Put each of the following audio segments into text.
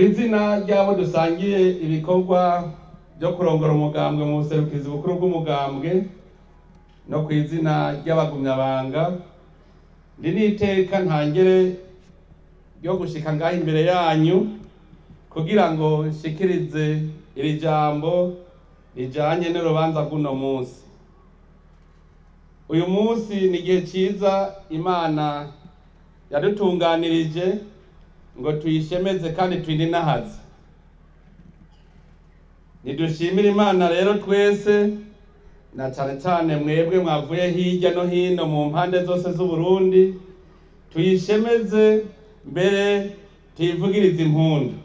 izina ry'abo dusangiye ibikorwa byo kurongora umugambwe mu buserukizi bukuru bw'umugambwe no ku izina ry'abagumyabanga ndi n'iteka ntangere ryo gushika ngaho imbere yanyu kugira ngo nshikirize iri jambo rijanye n'urubanza rw'uno munsi uyu munsi ni igihe ciza imana yadutunganirije ngo tuyishemeze kandi tuyininahaze nidushimire imana rero twese na cane cane mwebwe mwavuye hirya no hino mu mpande zose z'uburundi tuyishemeze mbere tuyivugirize impundu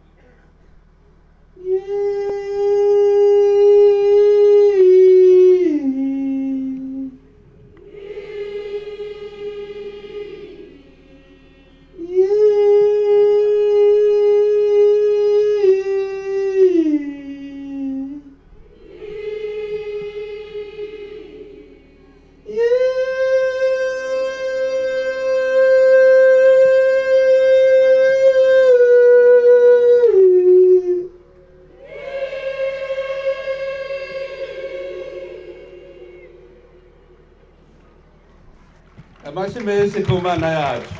amashi menshi ku mana yacu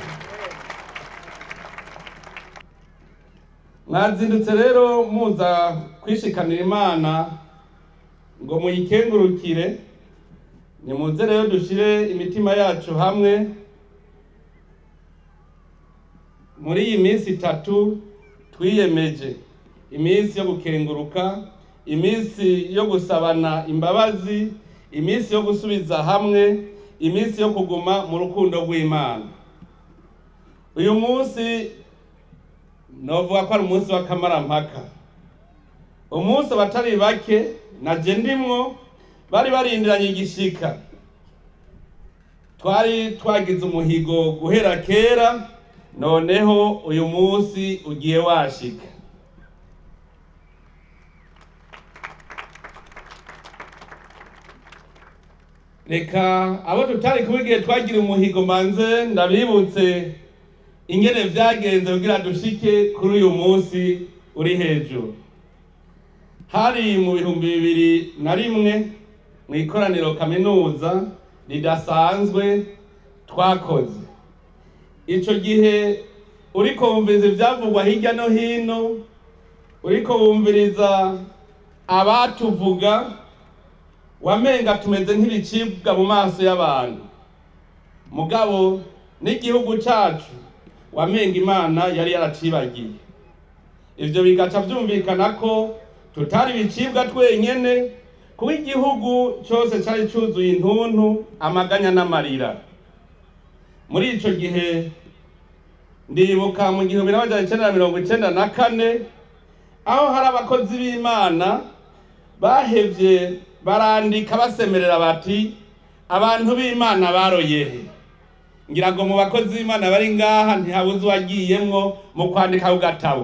mwazindutse rero muza kwishikanira imana ngo muyikengurukire nimuze rero dushire imitima yacu hamwe muri iyi minsi itatu twiyemeje iminsi yo gukenguruka iminsi yo gusabana imbabazi iminsi yo gusubiza hamwe iminsi yo kuguma mu rukundo rw'imana uyu munsi novuga ko ari umunsi w'akamarampaka umunsi abatari bake naje ndimwo bari barindiranye igishika twari twagize umuhigo guhera kera noneho uyu munsi ugiye washika reka abo tutari kuba igihe twagira umuhigo manze ndabibutse ingene vyagenze kugira dushike kuri uyu munsi uri hejuru hari mu bihumbi bibiri na rimwe mu ikoraniro kaminuza ridasanzwe twakoze ico gihe uriko wumviriza ivyavugwa hirya no hino uriko wumviriza abatuvuga wamenga tumeze nk'ibicibwa mu maso y'abantu mugabo n'igihugu cacu wamenga imana yari yaracibagiye ivyo bigaca vyumvikana ko tutari ibicibwa twenyene kuko igihugu cose cari cuzuye intuntu amaganya n'amarira muri ico gihe ndibuka mu gihumbi n'amajana icenda na mirongo icenda na kane aho hari abakozi b'imana bahevye barandika basemerera bati abantu b'imana baroyehe ngira ngo mu bakozi b'imana bari ngaha ntihabuze uwagiyemwo mu kwandika ku gatabo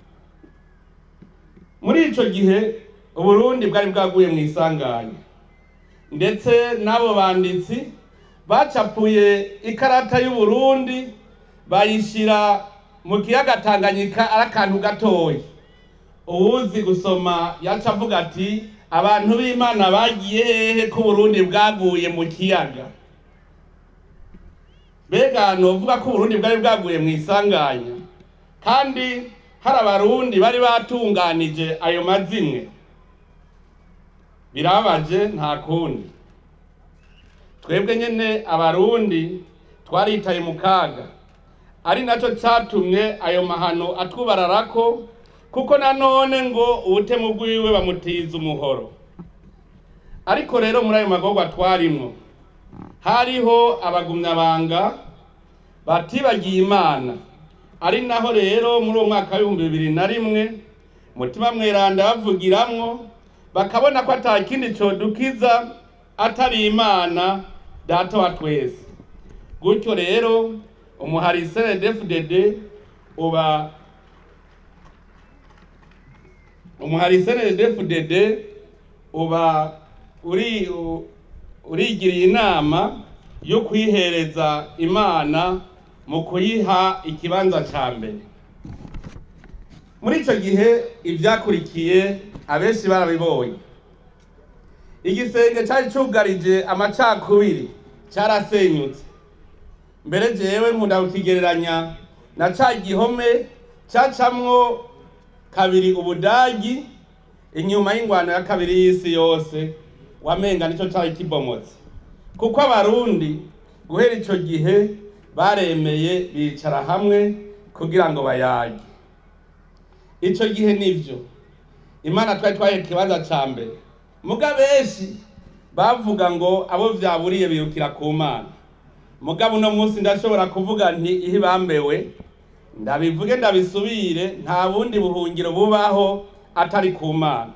muri ico gihe uburundi bwari bwaguye mu isanganya ndetse n'abo banditsi bacapuye ikarata y'uburundi bayishira mu kiyaga tanganyika ari akantu gatoya uwuzi gusoma yaca avuga ati abantu b'imana bagiye hehe ko uburundi bwaguye mu kiyaga mbega novuga ko uburundi bwari bwaguye mu isanganya kandi hari abarundi bari batunganije ayo mazimwe birababaje nta kundi twebwe nyene abarundi twaritaye mu kaga ari naco catumye ayo mahano atwubararako kuko nanone ngo ubutemu bwiwe bamutiza umuhoro ariko rero muri ayo magorwa twarimwo hariho abagumyabanga batibagiye imana ari naho rero muri uwo mwaka w'ibihumbi bibiri na rimwe mutima mweranda bavugiramwo bakabona ko ata kindi codukiza atari imana data wa twese gutyo rero umuhari cndfdd uba umuhari cndfdd uba uri u- urigiriye inama yo kwihereza imana mu kuyiha ikibanza ca mbere muri icyo gihe ibyakurikiye abenshi barabibonye igisenge cyari cyugarije amacakubiri cyarasenyutse mbere jewe nkunda kukigereranya na ca gihome cacamwo kabiri ubudagi inyuma y'ingwano ya kabiri y'isi yose wamenga nico cari kibomotse kuko abarundi guhera ico gihe baremeye bicara hamwe kugira ngo bayage ico gihe nivyo imana twari twaye ikibanza ca mbere muga benshi bavuga ngo abo vyaburiye birukira ku mana mugabo uno munsi ndashobora kuvuga nti ihe bambewe ndabivuge ndabisubire nta bundi buhungiro bubaho atari ku mana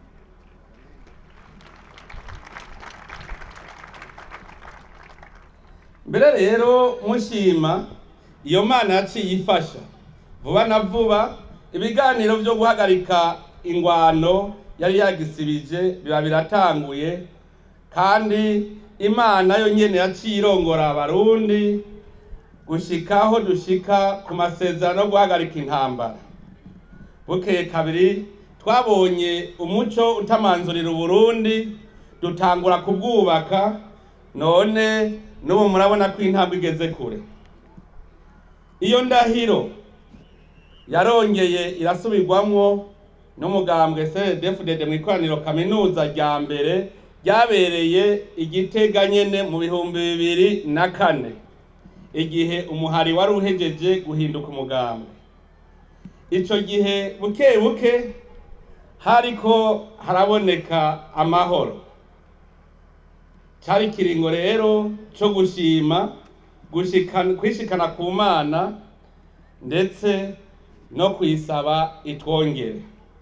mbere rero mushima iyo mana yaciye ifasha vuba na vuba ibiganiro byo guhagarika ingwano yari yagisibije biba biratanguye kandi imana yo nyene yaciye irongora abarundi gushika aho dushika ku masezerano yo guhagarika intambara bukeye kabiri twabonye umuco utamanzurira uburundi dutangura kubwubaka none n'ubu murabona ko intambwe igeze kure iyo ndahiro yarongeye irasubirwamwo n'umugambwe cdfdd mu ikoraniro kaminuza rya mbere ryabereye igitega nyene mu bihumbi bibiri na kane igihe umuhari wari uhejeje guhinduka umugambwe ico gihe buke buke hariko haraboneka amahoro cari ikiringo rero co gushima gushikana kwishikana ku mana ndetse no kuyisaba itwongere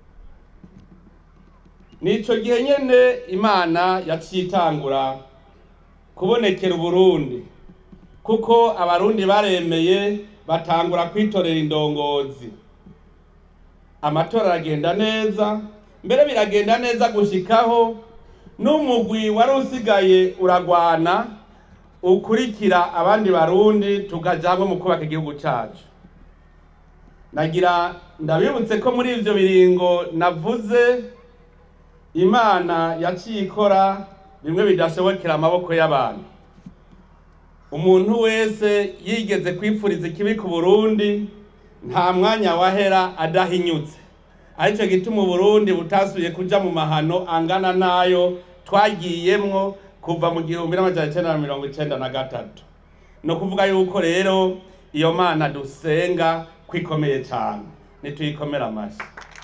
nico gihe nyene imana yaciye itangura kubonekera uburundi kuko abarundi baremeye batangura kwitorera indongozi amatora aragenda neza mbere biragenda neza gushikaho n'umugwi wari usigaye uragwana ukurikira abandi barundi tukaja hamwe mu kubaka igihugu cacu nagira ndabibutse ko muri ivyo biringo navuze imana yaciye ikora bimwe bidashobokera amaboko y'abantu umuntu wese yigeze kwipfuriza ikibi ku burundi nta mwanya wahera adahinyutse aricyo gituma uburundi butasuye kuja mu mahano angana n'ayo twagiyemwo kuva mu gihumbi n'amajana icenda na mirongo icenda na gatatu ni ukuvuga yuko rero iyo mana dusenga kwikomeye cyane nituyikomere amashyi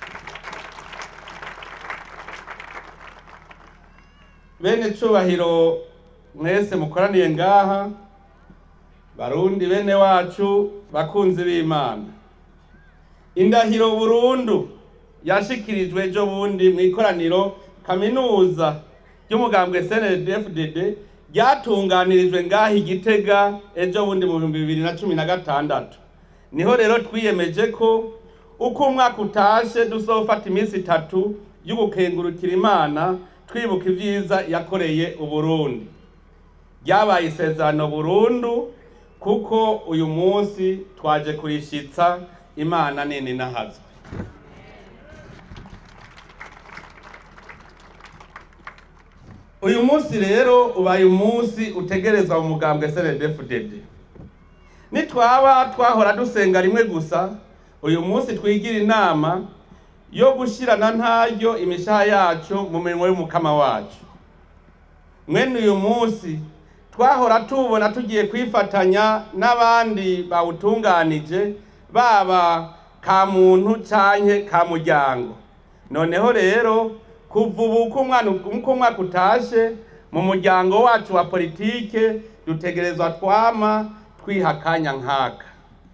bene cubahiro mwese mukoraniye ngaha barundi bene wacu bakunzi b'imana indahiro burundu yashikirijwe ejo bundi mu ikoraniro kaminuza ry'umugambwe cndfdd ryatunganirijwe ngaha igitega ejo bundi mu bihumbi bibiri na cumi na gatandatu niho rero twiyemeje ko uko umwaka utashe duzofata iminsi itatu yo gukengurukira imana twibuka ibyiza yakoreye uburundi ryabaye isezerano burundu kuko uyu munsi twaje kurishitsa imana nini nahazwe uyu munsi rero ubaye umunsi utegerezwa mu mugambwe cndfdd nitwaba twahora dusenga rimwe gusa uyu munsi twigira inama yo gushyirana ntaryo imishaha yacu mu mirimo y'umukama wacu mwene uyu munsi twahora tubona tugiye kwifatanya n'abandi bawutunganije baba ka muntu canke ka muryango noneho rero kuva ubu uko umwaka utashe mu muryango wacu wa politike dutegerezwa twama twiha akanya nkaka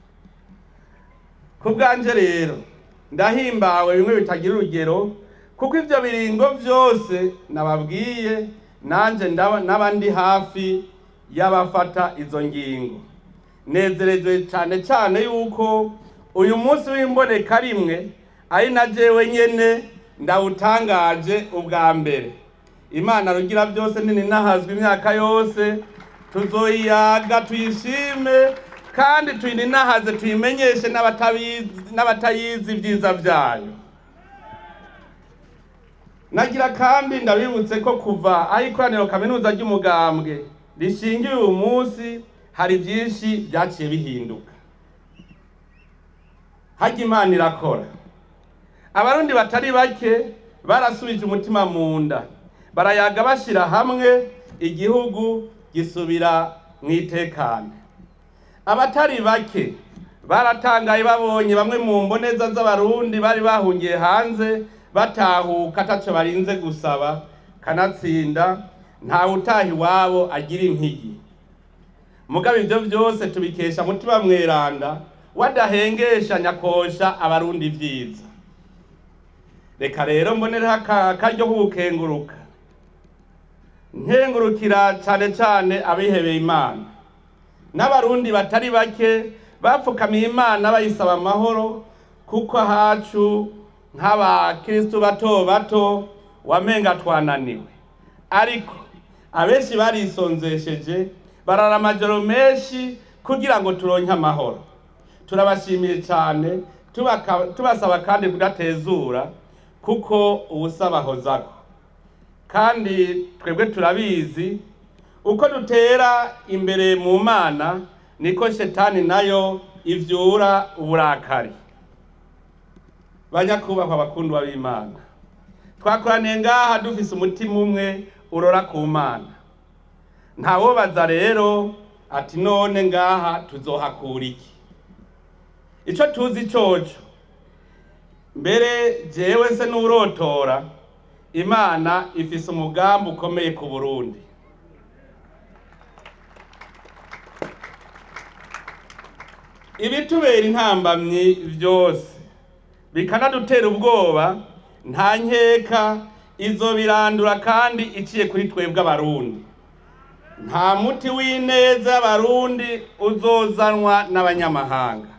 ku bwanje rero ndahimbawe bimwe bitagira urugero kuko ibyo biringo byose nababwiye nanjye n'aba ndi hafi y'abafata izo ngingo nezerejwe cyane cyane yuko uyu munsi w'imboneka rimwe ari na jewe nyene ndawutangaje ubwa mbere imana rugira byose nini nahazwe imyaka yose tuzoyiyaga tuyishime kandi tuyininahaze tuyimenyeshe n'abatabizi- n'abatayizi ibyiza byayo nagira kandi ndabibutse ko kuva aho ikoraniro kaminuza ry'umugambwe rishingiye uyu munsi hari byinshi byaciye bihinduka hajya imana irakora abarundi batari bake barasubije umutima mu nda barayaga bashyira hamwe igihugu gisubira mu itekane abatari bake baratangaye babonye bamwe mu mboneza z'abarundi bari bahungiye hanze batahuka ataco barinze gusaba kanatsinda ntawe utaha iwabo agira impigi mugabo ibyo byose tubikesha mutima mweranda wadahengesha nyakosha abarundi ibyiza reka rero mbonereho aka- akaryo ko gukenguruka nkengurukira cyane cyane abihebeye imana n'abarundi batari bake bapfukamiye imana bayisaba amahoro kuko ahacu nk'abakristu bato bato wamenga twananiwe ariko abenshi barisonzesheje barara amajoro menshi kugira ngo turonke amahoro turabashimiye cyane tubaka- tubasaba kandi kudatezura kuko ubusaba hozako kandi twebwe turabizi uko dutera imbere mu mana niko shetani nayo ivyura uburakari banyakubahwa bakundwa b'imana twakoraniye ngaha dufise umutima umwe urora ku mana ntawobaza rero ati none ngaha tuzohakura iki ico tuzi coco mbere jewe se n'urotora imana ifise umugambi ukomeye ku burundi ibitubera intambamyi byose bikanadutera ubwoba nta nkeka izo birandura kandi iciye kuri twebwe abarundi nta muti w'ineza y'abarundi uzozanwa n'abanyamahanga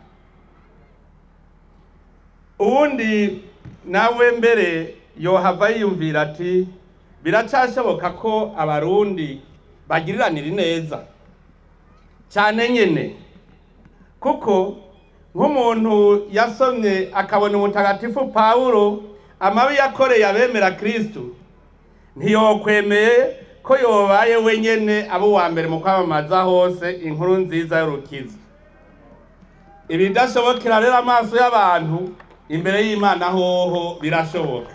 uwundi nawe mbere yohava yiyumvira ati biracashoboka ko abarundi bagiriranira ineza cyane nyene kuko nk'umuntu yasomye akabona umutagatifu pawulo amabi yakoreye abemera kristu ntiyokwemeye ko yobaye wenyene abo uwa mbere mu kwamamaza hose inkuru nziza y'urukiza ibidashobokera rero amaso y'abantu imbere y'imana hoho birashoboka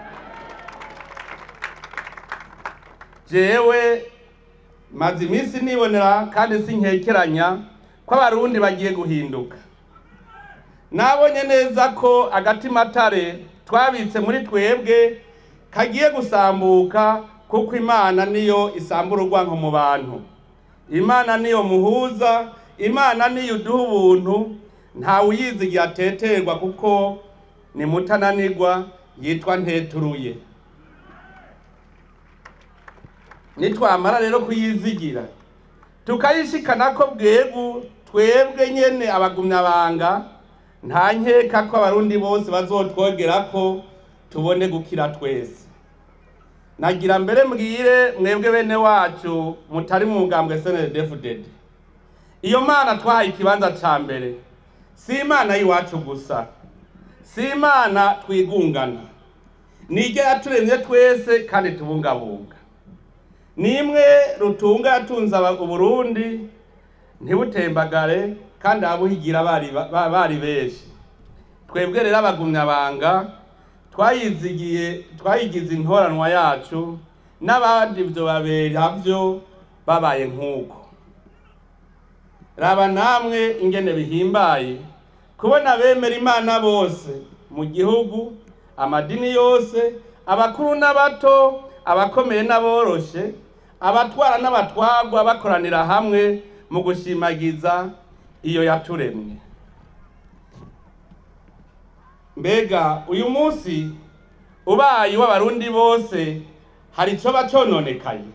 jewe maze iminsi nibonera kandi sinkekeranya ko abarundi bagiye guhinduka nabonye neza ko agatimatare twabitse muri twebwe kagiye gusambuka kuko imana niyo isambura urwanko mu bantu imana niyo muhuza imana niyo uduha ubuntu ntawe uyizi igihe ateterwa kuko ni mutananirwa yitwa nteturuye nitwamara rero kuyizigira tukayishikana ko bwegu twebwe nyene abagumyabanga nta nkeka ko abarundi bose bazotwogera ko tubone gukira twese nagira mbere mbwire mwebwe bene wacu mutari mu mugambwe snddfdd iyo mana twahaye ikibanza ca mbere si imana y'iwacu gusa si imana twigungana niryo yaturemye twese kandi tubungabunga nimwe rutunga yatunze aba- uburundi ntibutembagare kandi ababuhigira bari ba- bari benshi twebwe rero abagumyabanga twayizigiye twayigize intoranwa yacu n'abandi ibyo babera byo babaye nk'uko raba namwe ingene bihimbaye kubona abemera imana bose mu gihugu amadini yose abakuru n'abato abakomeye n'aboroshe abatwara n'abatwagwa bakoranira hamwe mu gushimagiza iyo yaturemye mbega uyu munsi ubaye w'abarundi bose hari icyo bacononekaye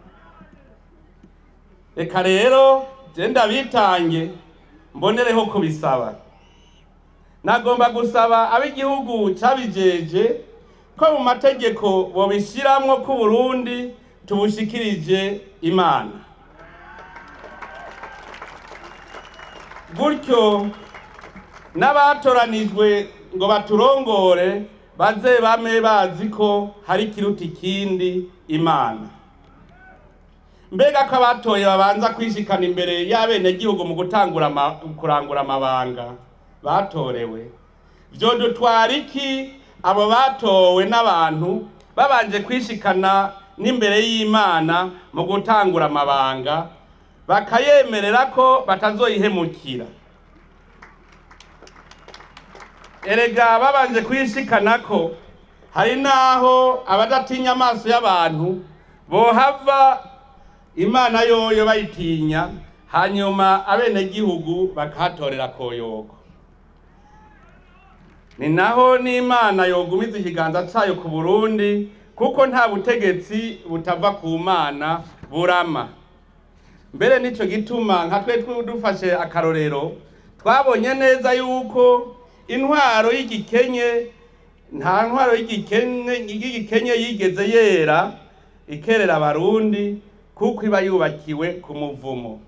reka rero je ndabitange mbonereho kubisaba nagomba gusaba ab'igihugu cabijeje ko mu mategeko bobishiramwo ko Burundi tubushikirije imana gutyo n'abatoranijwe ngo baturongore baze bame bazi ko hari ikiruta ikindi imana mbega ko abatoye babanza kwishikana imbere y'abenegihugu mu gutangura ama- kurangura amabanga batorewe vyo dutwara iki abo batowe n'abantu babanje kwishikana n'imbere y'imana mu gutangura amabanga bakayemerera ko batazoyihemukira erega babanje kwishikana ko hari n'aho abadatinya amaso y'abantu bohava imana yoyo bayitinya hanyuma abenegihugu bakahatorera koyoko ni naho n'imana yogumiza ikiganza cayo ku burundi kuko nta butegetsi butava ku mana burama mbere nico gituma nka twe twe dufashe akarorero twabonye neza yuko intwaro y'igikenye nta ntwaro y'igikenye y'igikenye yigeze yera ikerera abarundi kuko iba yubakiwe ku muvumo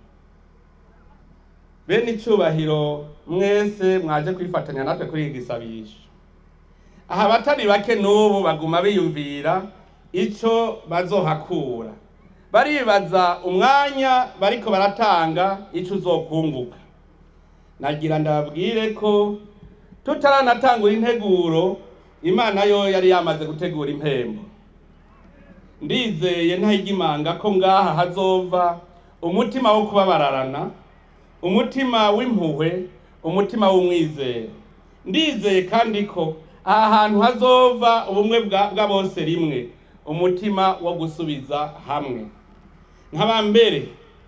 bene icubahiro mwese mwaje kwifatanya natwe kuri iki gisabisho aha abatari bake n'ubu baguma biyumvira ico bazohakura baribaza umwanya bariko baratanga ico uzokunguka nagira ndababwire ko tutaranatangura integuro imana yo yari yamaze gutegura impembo ndizeye ntayigimanga ko ngaha hazova umutima wo kubabararana umutima w'impuhwe umutima w'umwizero ndizeye kandi ko aha hantu hazova ubumwe bwa bwa bose rimwe umutima wo gusubiza hamwe nkaba mbere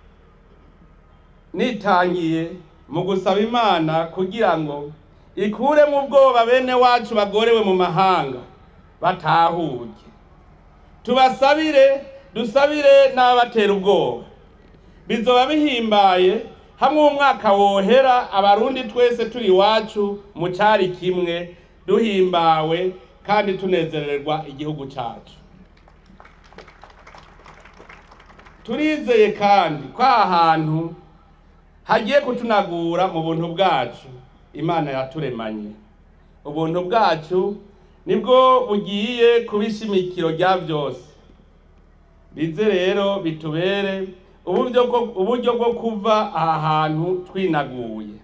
nitangiye mu gusaba imana kugira ngo ikure mu bwoba bene wacu bagorewe mu mahanga batahuke tubasabire dusabire n'ababatera ubwoba bizoba bihimbaye hamwe umwaka wohera abarundi twese turi iwacu mu cari kimwe duhimbawe kandi tunezererwa igihugu cacu turizeye kandi ko aha hantu hagiye kutunagura mu buntu bwacu imana yaturemanye ubuntu bwacu nibwo bugiye kuba ishimikiro rya byose bize rero bitubere uburyo bwo uburyo bwo kuva aha hantu twinaguye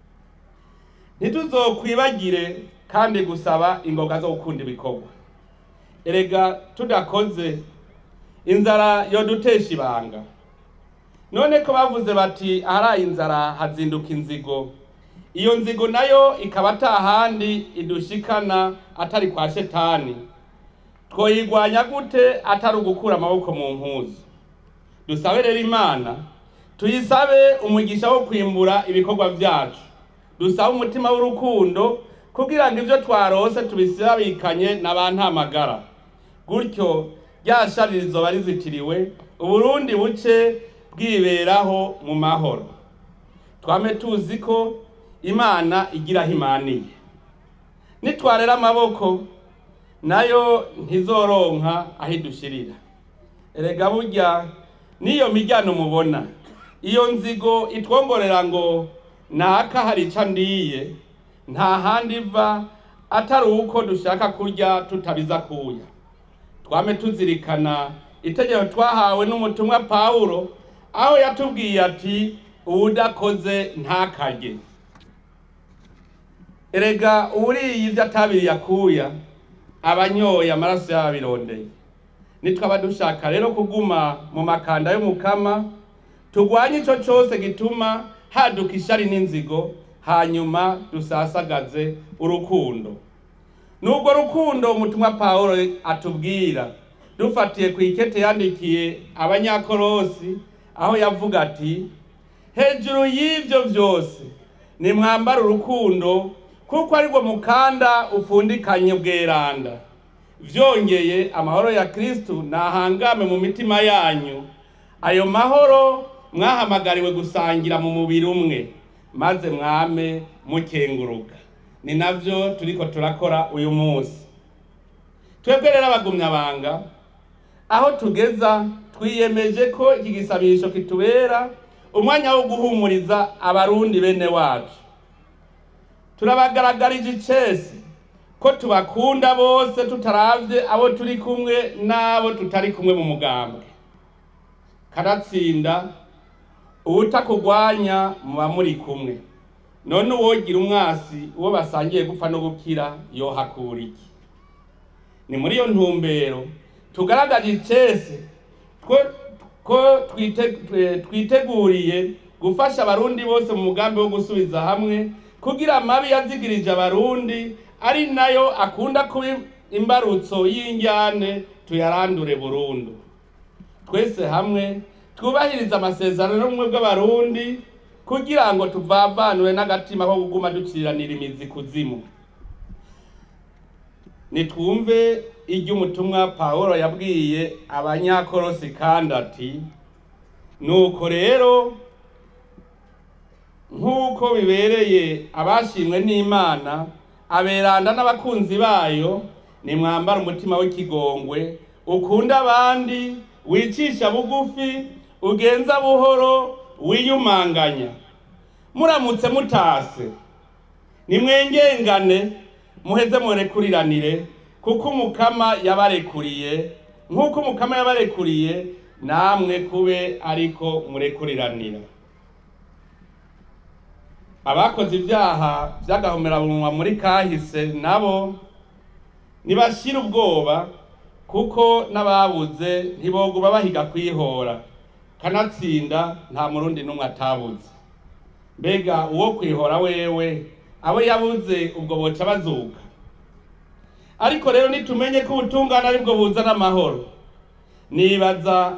ntituzokwibagire kandi gusaba ingoga zo gukunda ibikorwa erega tudakoze inzara yodutesha ibanga none ko bavuze bati ahari inzara hazinduka inzigo iyo nzigo nayo ikaba atahandi idushikana atari kwa shetani twoyigwanya gute atari ugukura amaboko mu mpuzu dusabe rero imana tuyisabe umugisha wo kwimbura ibikorwa byacu dusabe umutima w'urukundo kugira ngo ibyo twarose tubisabikanye na ba ntamagara gutyo rya shari rizoba rizitiriwe uburundi buce bwiberaho mu mahoro twame tuzi ko imana igira aho imaniye nitwarera amaboko nayo ntizoronka aho idushirira erega burya n'iyo miryango mubona iyo nzigo itwongorera ngo naka hari ica ndiye nta handi iva atari uko dushaka kurya tutabiza kuya twame tuzirikana itegeko twahawe n'umutumwa pawulo aho yatubwiye ati uwudakoze ntakarye erega uwuriye ibyo atabiriye akuya abanyoye amaraso y'ababirondeye nitwaba dushaka rero kuguma mu makanda y'umukama tugwanye ico cose gituma haduka ishari n'inzigo hanyuma dusasagaze urukundo nubwo rukundo umutumwa pawulo atubwira dufatiye ku ikete yandikiye abanyakorosi aho yavuga ati hejuru y'ivyo vyose nimwambara urukundo kuko aribwo mukanda ufundikanye bweranda vyongeye amahoro ya kristu nahangame mu mitima yanyu ayo mahoro mwahamagariwe gusangira mu mubiri umwe maze mwame mukenguruka ni navyo turiko turakora uyu munsi twebwe rero abagumyabanga aho tugeza twiyemeje ko iki gisabisho kitubera umwanya wo guhumuriza abarundi bene wacu turabagaragarije icese ko tubakunda bose tutaravye abo turi kumwe n'abo tutari kumwe mu mugambwe karatsinda uwutakugwanya muba muri kumwe none uwogira umwasi uwo basangiye gupfa no gukira yohakura iki ni muri iyo ntumbero tugaragaje icese ko twiteguriye gufasha abarundi bose mu mugambi wo gusubiza hamwe kugira amabi yazigirije abarundi ari nayo akunda kuba imbarutso y'injyane tuyarandure burundu twese hamwe twubahiriza amasezerano n'ubumwe bw'abarundi kugira ngo tuvavanure n'agatima ko kuguma duciranira imizi kuzimu nitwumve iry'umutumwa pawulo yabwiye abanyakorosi kandi ati nuko rero nk'uko bibereye abashimwe n'imana aberanda n'abakunzi bayo nimwambara umutima w'ikigongwe ukunda abandi wicisha bugufi ugenza buhoro wiyumanganya muramutse mutase nimwengengane muheze murekuriranire kuko umukama yabarekuriye nk'uko umukama yabarekuriye namwe kube ariko murekuriranira abakoze ibyaha by'agahomerabunwa muri kahise nabo ntibashira ubwoba kuko n'ababuze ntiboguma bahiga kwihora kanatsinda nta murundi n'umwe atabuze mbega uwo kwihora wewe abo yabuze ubwo boca bazuka ariko rero nitumenye ko ubutungane aribwo buzana amahoro nibaza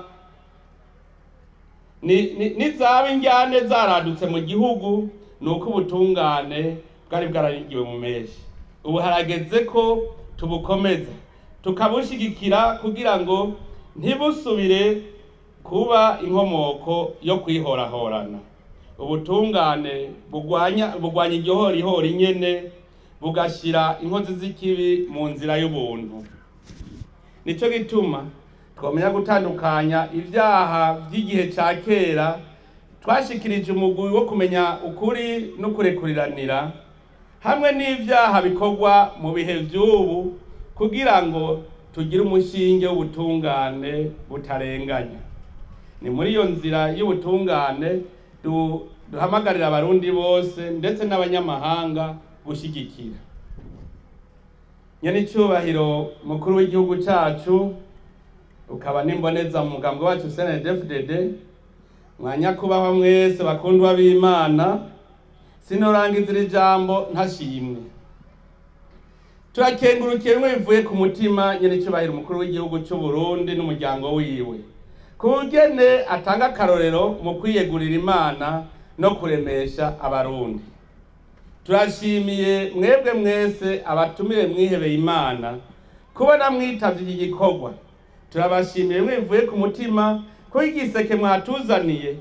nizaba injyane zaradutse mu gihugu ni uko ubutungane bwari bwararigiwe mu menshi ubu harageze ko tubukomeza tukabushigikira kugira ngo ntibusubire kuba inkomoko yo kwihorahorana ubutungane bugwanya bugwanya igihorihori nyene bugashyira inkozi z'ikibi mu nzira y'ubuntu nicyo gituma twamenya gutandukanya ibyaha by'igihe cya kera twashikirije umugwi wo kumenya ukuri no kurekuriranira hamwe n'ibyaha bikorwa mu bihe by'ubu kugira ngo tugire umushinge w'ubutungane butarenganya ni muri iyo nzira y'ubutungane duhamagarira abarundi bose ndetse n'abanyamahanga gushyigikira nyanicyubahiro mukuru w'igihugu cyacu ukaba n'imboneza mu mugambi wacu snedfdd mwanyakubahwa mwese bakundwa b'imana sinorangiza iri jambo ntashimwe turakengurukiye bimwe bivuye ku mutima nyanicyubahiro umukuru w'igihugu cy'u Burundi n'umuryango wiwe kugene atanga akarorero mu kwiyegurira imana no kuremesha abarundi turashimiye mwebwe mwese abatumire mwihebeye imana kubona mwitavye iki gikorwa turabashimiye mwivuye ku mutima ko igiseke mwatuzaniye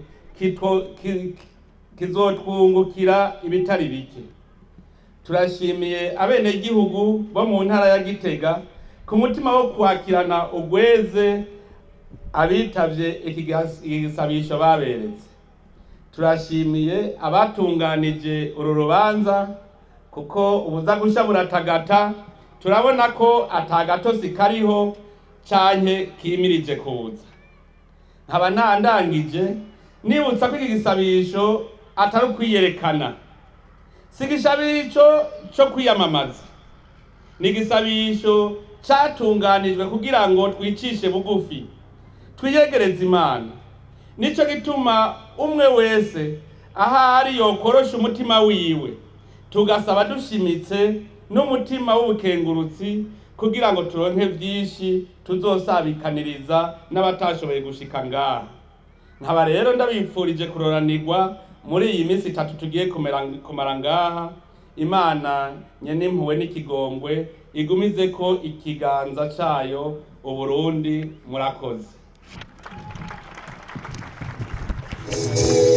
kizotwungukira ibitari bike turashimiye abenegihugu bo mu ntara ya gitega ku mutima wo kwakirana ugweze abitavye iki gisabisho baberetse turashimiye abatunganije uru rubanza kuko ubuza gusha buratagata turabona ko atagatosi kariho canke kimirije kuza nkaba ntandangije nibutsa ko iki gisabisho atari ukwiyerekana si igisabisho co kwiyamamaza ni igisabisho catunganijwe kugira ngo twicishe bugufi twiyegereze imana nico gituma umwe wese ahari yokorosha umutima wiwe tugasaba dushimitse n'umutima w'ubukengurutsi kugira ngo turonke vyinshi tuzosabikaniriza n'abatashoboye gushika ngaha nkaba rero ndabipfurije kuroranirwa muri iyi minsi itatu tugiye kumara ngaha imana nyene impuwe n'ikigongwe igumize ko ikiganza cayo uburundi murakoze